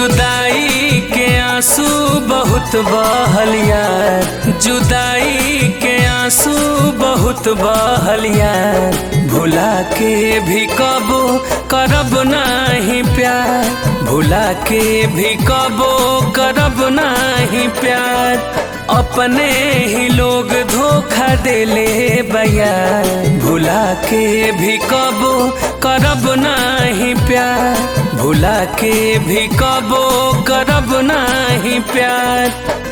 जुदाई के आंसू बहुत बहलिया जुदाई के आंसू बहुत बहलिया भुला के भी कबो करब नाही प्यार भुला के भी कबो करब नाही प्यार अपने ही लोग धोखा देले बया भुला के भी कबो करब नाही प्यार भुला के भी कबो करब नाही प्यार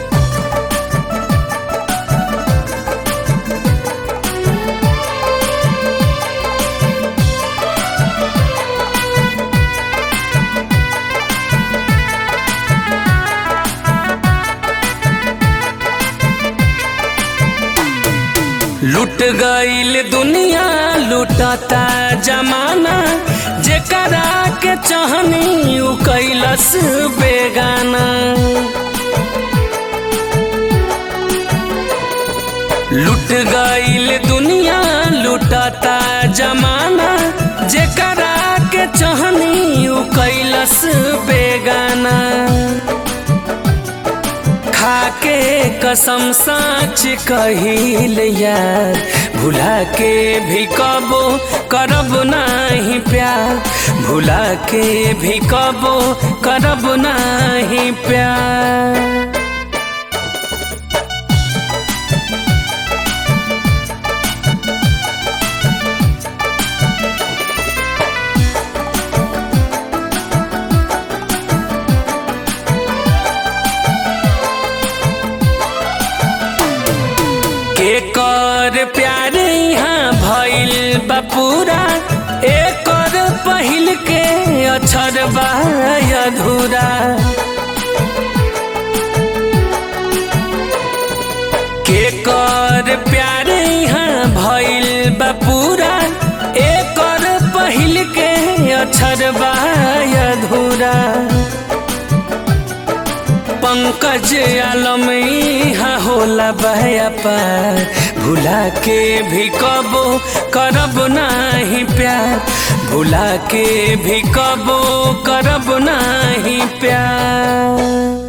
लुट गईल दुनिया लुटता जमाना जेकरा के चाहनी उ कैलस बेगाना लुट गईल दुनिया लुटता जमाना जेकरा के चाहनी उ कैलस बेगाना खाके कसम साच कहिल यार भुला के भी कबो करब नाही प्यार भुला के भी कबो करब नाही प्यार के कर प्यार यहाँ भइल बा पूरा एकर पहिल के अक्षर बा अधूरा के कर प्यार यहाँ भइल बा पूरा एकर पहिल के अक्षर बा अधूरा पंकज आलम यहाँ होला बहया पार भुला के भी कबो करब नाही प्यार भुला के भी कबो करब नाही प्यार